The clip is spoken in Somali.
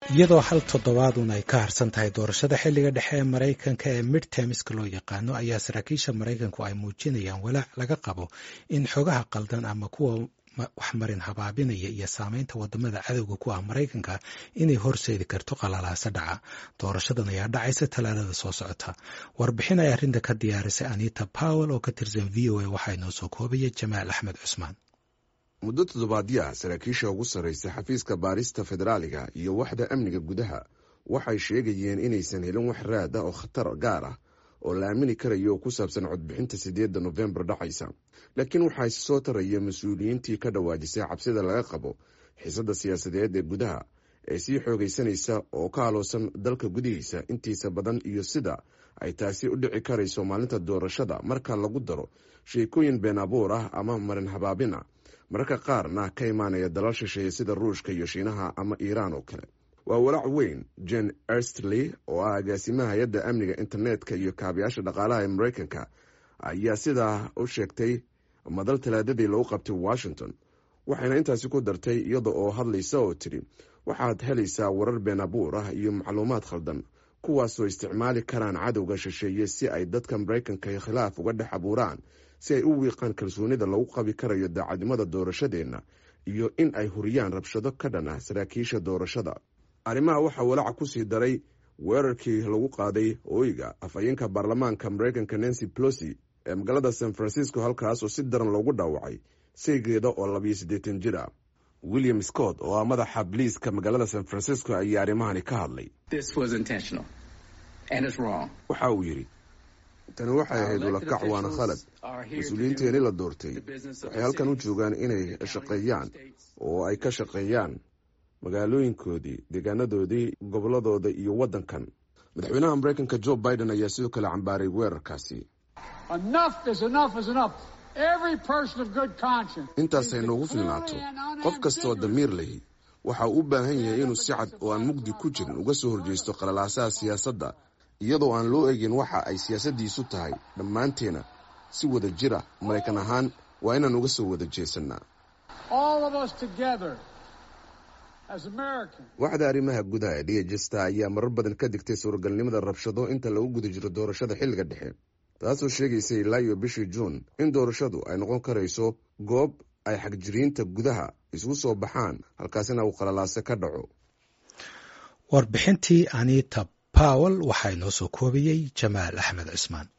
iyadoo hal toddobaadun ay ka harsan tahay doorashada xilliga dhexe ee maraykanka ee midtermiska loo yaqaano ayaa saraakiisha maraykanku ay muujinayaan walaac laga qabo in xogaha qaldan ama kuwa waxmarin habaabinaya iyo saameynta wadamada cadowga ku ah maraykanka inay horseedi karto qalalaasa dhaca doorashadan ayaa dhacaysa talaadada soo socota warbixin ay arrinta ka diyaarisay anita powell oo ka tirsan v o a waxaa inoo soo koobaya jamaal axmed cusmaan muddo toddobaadyaa saraakiisha ugu sarraysa xafiiska baarista federaaliga iyo waxda amniga gudaha waxay sheegayeen inaysan helin wax raad ah oo khatar gaar ah oo la aamini karayo oo ku saabsan codbixinta sideedda nofembar dhacaysa laakiin waxaa soo taraya mas-uuliyiintii ka dhawaajisay cabsida laga qabo xiisadda siyaasadeed ee gudaha ee sii xoogaysanaysa oo ka aloosan dalka gudihiisa intiisa badan iyo sida ay taasi u dhici karayso maalinta doorashada marka lagu daro sheekooyin been abuur ah ama marin habaabin ah mararka qaarna ka imaanaya dalal shisheeye sida ruushka iyo shiinaha ama iiraan oo kale waa walaac weyn jen erstly oo ah agaasimaha hay-adda amniga internetka iyo kaabayaasha dhaqaalaha ee maraykanka ayaa sidaa u sheegtay madal talaadadii lagu qabtay washington waxayna intaasi ku dartay iyada oo hadlaysa oo tidhi waxaad helaysaa warar been abuur ah iyo macluumaad khaldan kuwaasoo isticmaali karaan cadowga shisheeye si ay dadka maraykanka khilaaf uga dhex abuuraan si ay u wiiqaan kalsoonida lagu qabi karayo daacadnimada doorashadeenna iyo in ay huriyaan rabshado ka dhan ah saraakiisha doorashada arrimaha waxaa walaaca kusii daray weerarkii lagu qaaday ooyga afhayeenka baarlamaanka maraykanka nancy plosi ee magaalada san francisco halkaas oo si daran loogu dhaawacay saygeeda oo labiyo siddeetan jir ah william scott oo ah madaxa biliiska magaalada san francisco ayaa arrimahani ka hadlay waxa uu yidhi tani waxay ahayd ulakac waana khalad mas-uuliyiinteeni la doortay waxay halkan u joogaan inay shaqeeyaan oo ay ka shaqeeyaan magaalooyinkoodii deegaanadoodii gobolladooda iyo waddankan madaxweynaha maraykanka jo biden ayaa sidoo kale cambaaray weerarkaasi intaasay noogu filnaato qof kastaoo damiir lahi waxa uu u baahan yahay inuu si cad oo aan mugdi ku jirin uga soo horjeysto qalalaasaha siyaasadda iyadoo aan loo egin waxa ay siyaasaddiisu tahay dhammaanteena si wada jira maraykan ahaan waa inaan uga soo wada jeesannaa waxda arrimaha gudaha ee dhiyajesta ayaa marar badan ka digtay suuragalnimada rabshado inta lagu guda jiro doorashada xilliga dhexe taasoo sheegaysay ilaa iyo bishii juun in doorashadu ay noqon karayso goob ay xagjiriinta gudaha isugu soo baxaan halkaasina uu qalalaase ka dhaco warbixintii anita powell waxaa inoo soo koobiyey jamaal axmed cismaan